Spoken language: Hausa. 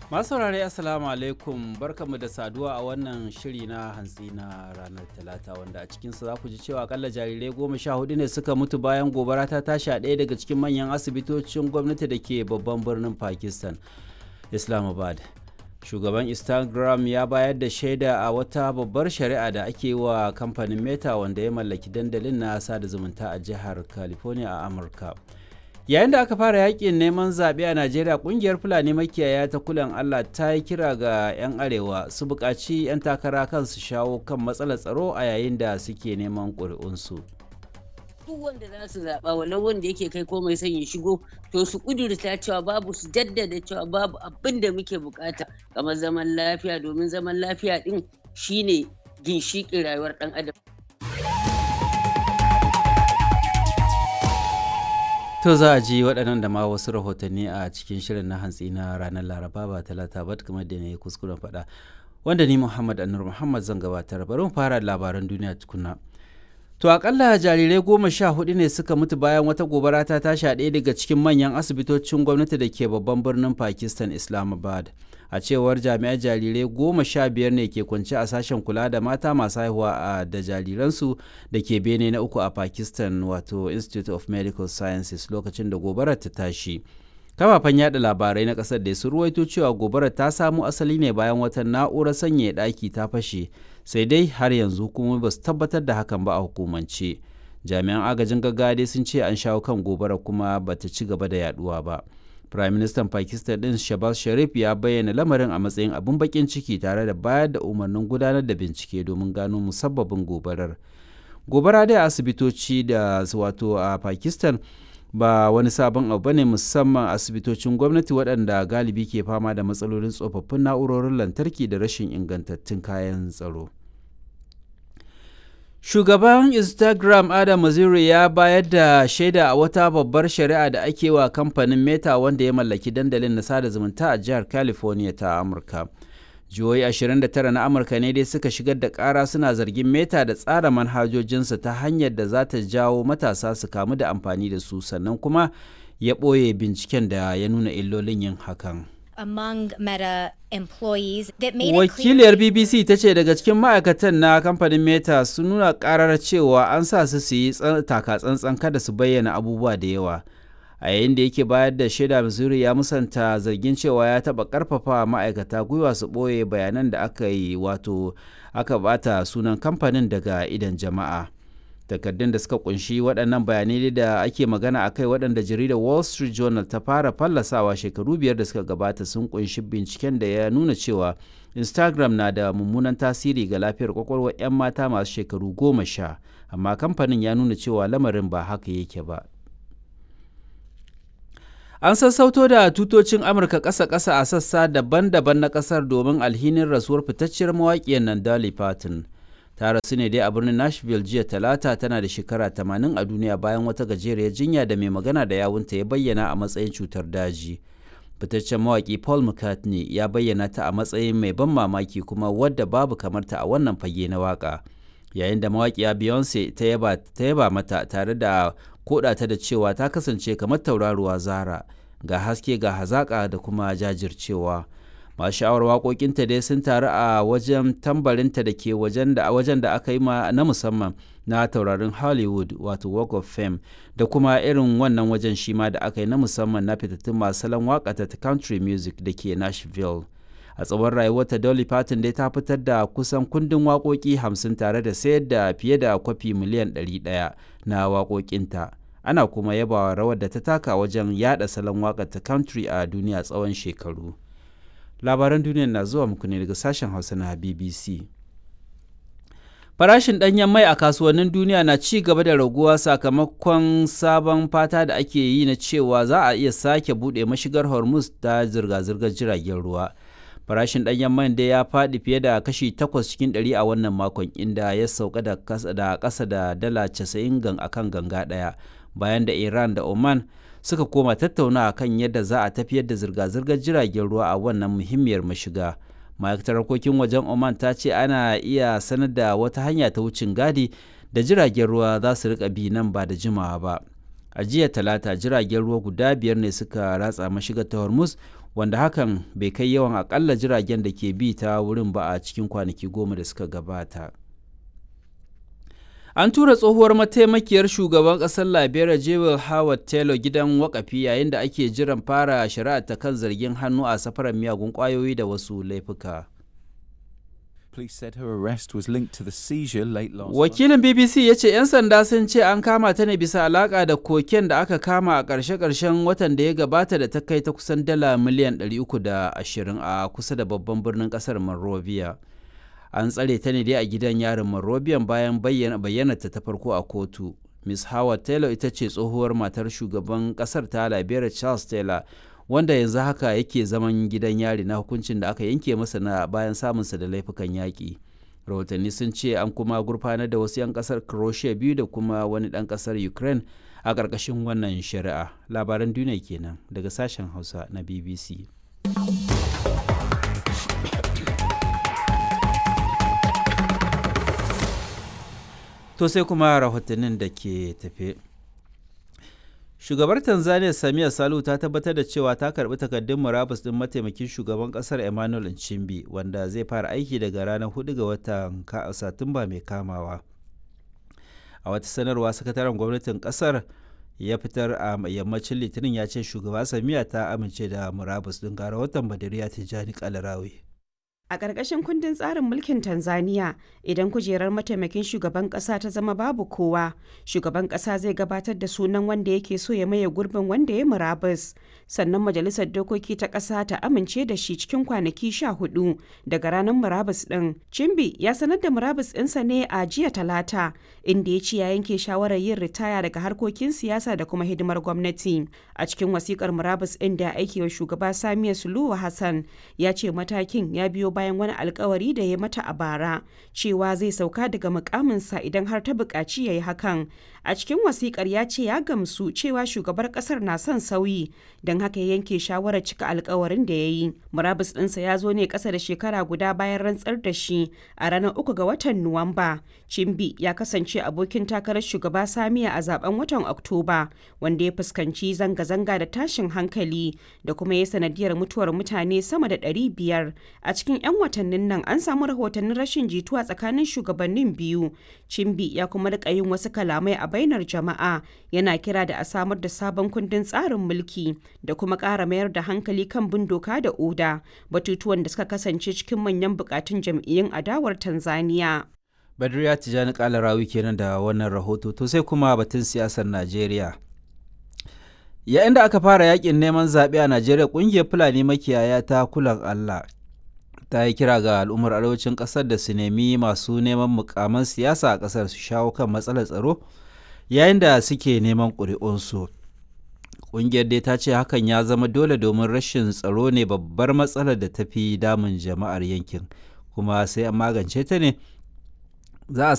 Masu saurare Assalamu alaikum barkamu da saduwa a wannan shiri na hantsi na ranar Talata wanda a cikinsa za ku ji cewa akalla jarirai goma sha hudu ne suka mutu bayan gobara ta tashi a ɗaya daga cikin manyan asibitocin gwamnati da ke babban birnin Pakistan, Islamabad. Shugaban Instagram ya bayar da shaida a wata babbar shari'a da ake wa kamfanin Meta wanda ya mallaki dandalin na sada zumunta a jihar California a Amurka. yayin da aka fara yakin neman zaɓe a najeriya ƙungiyar fulani makiyaya ta kulan allah ta yi kira ga 'yan arewa su buƙaci 'yan takara kan su shawo kan matsalar tsaro a yayin da suke neman ƙuri'unsu duk wanda za su zaɓa wannan wanda yake kai komai son ya shigo to su ƙudurta cewa babu su jaddada cewa babu abin da muke bukata kamar zaman lafiya domin zaman lafiya ɗin shine ginshiƙin rayuwar ɗan adam To za a ji waɗannan da ma wasu rahotanni a cikin shirin na hantsi na ranar Laraba ba talata ba kamar da na yi kuskuren faɗa. Wanda ni Muhammad Anur Muhammad zan gabatar bari mu fara labaran duniya tukuna. To akalla jarirai goma sha hudu ne suka mutu bayan wata gobara ta tashi a ɗaya daga cikin manyan asibitocin gwamnati da ke babban birnin Pakistan Islamabad. A cewar jami'ai jarirai goma sha biyar ne ke kwance a sashen kula da mata masu haihuwa a da jariransu da ke bene na uku a Pakistan wato Institute of Medical Sciences lokacin da gobarar ta tashi. kafafen yada labarai na kasar da su ruwaito cewa gobarar ta samo asali ne bayan wata na'urar sanyaya ɗaki ta fashe sai dai har yanzu kuma ba su tabbatar da hakan ba a hukumance jami'an agajin gaggawa dai sun ce an shawo kan gobarar kuma ba ta ci gaba da yaduwa ba prime minister pakistan din shabaz sharif ya bayyana lamarin a matsayin abin bakin ciki tare da bayar da umarnin gudanar da bincike domin gano musabbabin gobarar gobara dai a asibitoci da wato a pakistan ba wani sabon abu bane musamman asibitocin gwamnati waɗanda galibi ke fama da matsalolin tsofaffin na'urorin lantarki da rashin ingantattun kayan tsaro shugaban instagram adam maziri ya bayar da shaida a wata babbar shari'a da ake wa kamfanin meta wanda ya mallaki dandalin na sada zumunta a jihar california ta amurka jihohi 29 na amurka ne dai suka shigar da kara suna zargin meta da tsara manhajojinsa ta hanyar da za ta jawo matasa su kamu da amfani da su sannan kuma ya ɓoye binciken da ya nuna illolin yin hakan among Meta employees that made wakiliyar bbc ta ce daga cikin ma'aikatan na kamfanin meta sun nuna karar cewa an sa su su yi taka tsantsan kada su bayyana abubuwa da yawa a yayin da yake bayar da shaida missouri ya musanta zargin cewa ya taba karfafa ma'aikata gwiwa su ɓoye bayanan da aka yi wato aka bata sunan kamfanin daga idan jama'a takardun da suka kunshi waɗannan bayanai da ake magana a kai waɗanda jaridar wall street journal ta fara fallasawa shekaru biyar da suka gabata sun kunshi binciken da ya nuna cewa instagram na da mummunan tasiri ga lafiyar kwakwalwar 'yan mata masu shekaru goma sha amma kamfanin ya nuna cewa lamarin ba haka yake ba An sassauto da tutocin Amurka ƙasa-ƙasa a sassa daban-daban na ƙasar domin alhinin rasuwar fitacciyar mawaƙiyar nan Dolly Parton. Ta rasu ne dai a birnin Nashville jiya talata tana da shekara 80 a duniya bayan wata gajeriyar jinya da mai magana da yawunta ya bayyana a matsayin cutar daji. Fitaccen mawaƙi Paul McCartney ya bayyana ta a matsayin mai ban mamaki kuma wadda babu kamarta a wannan fage na waƙa. Yayin da mawaƙiya Beyonce ta yaba mata tare da koda ta da cewa ta kasance kamar tauraruwa zara ga haske ga hazaƙa da kuma jajircewa masu sha'awar waƙoƙinta dai sun taru a wajen tambarinta da ke wajen da wajen da aka yi ma na musamman na taurarin hollywood wato walk of fame da kuma irin wannan wajen shi ma da aka yi na musamman na fitattun masu salon waƙa ta country music da ke nashville a tsawon rayuwarta dolly parton dai ta fitar da kusan kundin waƙoƙi hamsin tare da sayar da fiye da kwafi miliyan 100 na waƙoƙinta ana kuma yabawa rawar da ta taka wajen yada salon waƙar ta country a duniya tsawon shekaru labaran duniya na zuwa muku ne daga sashen hausa na bbc farashin ɗanyen mai a kasuwannin duniya na ci gaba da raguwa sakamakon sabon fata da ake yi na cewa za a iya sake buɗe mashigar hormuz ta zirga-zirgar jiragen ruwa farashin ɗanyen man dai ya faɗi fiye da kashi 8 cikin 100 a wannan makon inda ya sauka da ƙasa da dala 90 gan akan ganga ɗaya bayan da iran da oman suka koma tattauna kan yadda za a tafiyar da zirga-zirgar jiragen ruwa a wannan muhimmiyar mashiga ma'aikatar harkokin wajen oman ta ce ana iya sanar da wata hanya ta wucin gadi da jiragen ruwa za su rika bi nan ba da jimawa ba a jiya talata jiragen ruwa guda biyar ne suka ratsa mashigar ta hormuz wanda hakan bai kai yawan akalla jiragen da ke bi ta wurin ba a cikin kwanaki goma da suka gabata an tura tsohuwar mataimakiyar shugaban ƙasar liberia jewel howard taylor gidan wakafi yayin da ake jiran fara shari'a ta kan zargin hannu a safarar miyagun ƙwayoyi da wasu laifuka Police said her arrest was linked to the seizure late last month. wakilin bbc ya ce 'yan sanda sun ce an kama ta ne bisa alaka da koken da aka kama a ƙarshe-ƙarshen watan da ya gabata da ta kai ta kusan dala miliyan 320 a kusa da babban birnin ƙasar monrovia an tsare ta ne dai a gidan yarin monrovia bayan bayyana ta ta farko a kotu miss howard taylor ita ce tsohuwar matar shugaban ƙasar ta liberia charles taylor wanda yanzu haka yake zaman gidan yari na hukuncin da aka yanke masa na bayan samunsa da laifukan yaƙi rahotanni sun ce an kuma gurfanar da wasu 'yan ƙasar croatia biyu da kuma wani ɗan ƙasar ukraine a ƙarƙashin wannan shari'a labaran duniya kenan daga sashen hausa na bbc to sai kuma rahotannin da ke tafe shugabar tanzania samia salu ta tabbatar da cewa ta karbi takardun murabus din mataimakin shugaban kasar emmanuel nchimbi wanda zai fara aiki daga ranar 4 ga watan satumba mai kamawa a wata sanarwa sakataren gwamnatin kasar ya fitar a yammacin litinin ya ce shugaba samiya ta amince da murabus din gara watan badariya tijjani kalarawi A ƙarƙashin kundin tsarin mulkin Tanzania, idan kujerar mataimakin shugaban ƙasa ta zama babu kowa, shugaban ƙasa zai gabatar da sunan wanda yake so ya maye gurbin wanda ya murabus. Sannan majalisar dokoki ta ƙasa ta amince da shi cikin kwanaki sha hudu daga ranar murabus ɗin. Cimbi ya sanar da murabus ɗinsa ne a jiya talata, inda ya ce ya yanke shawarar yin ritaya daga harkokin siyasa da kuma hidimar gwamnati. A cikin wasikar murabus ɗin da aiki wa shugaba Samiya Suluhu Hassan ya ce matakin ya biyo bayan wani alkawari da ya mata a bara cewa zai sauka daga mukaminsa idan har ta buƙaci ya yi hakan a cikin wasikar ya ce ya gamsu cewa shugabar ƙasar na son sauyi don haka ya yanke shawarar cika alkawarin da ya yi murabus ɗinsa ya zo ne ƙasa da shekara guda bayan rantsar da shi a ranar uku ga watan nuwamba cimbi ya kasance abokin takarar shugaba samiya a zaben watan oktoba wanda ya fuskanci zanga-zanga da tashin hankali da kuma ya sanadiyar mutuwar mutane sama da 500 a cikin 'yan watannin nan an samu rahotannin rashin jituwa tsakanin shugabannin biyu cimbi ya kuma rika yin wasu kalamai a bainar jama'a yana kira da a samar da sabon kundin tsarin mulki da kuma ƙara mayar da hankali kan bin doka da oda batutuwan da suka kasance cikin manyan bukatun jam'iyyun adawar tanzania badriya tijjani kalarawi kenan da wannan rahoto to sai kuma batun siyasar najeriya yayin da aka fara yakin neman zaɓe a najeriya ƙungiyar fulani makiyaya ta kulan allah ta yi kira ga al'ummar arewacin ƙasar da su nemi masu neman mukaman siyasa a ƙasar su shawo kan matsalar tsaro yayin da suke neman ƙuri'unsu ƙungiyar dai ta ce hakan ya zama dole domin rashin tsaro ne babbar matsalar da ta fi damun jama'ar yankin kuma sai an magance ta ne za a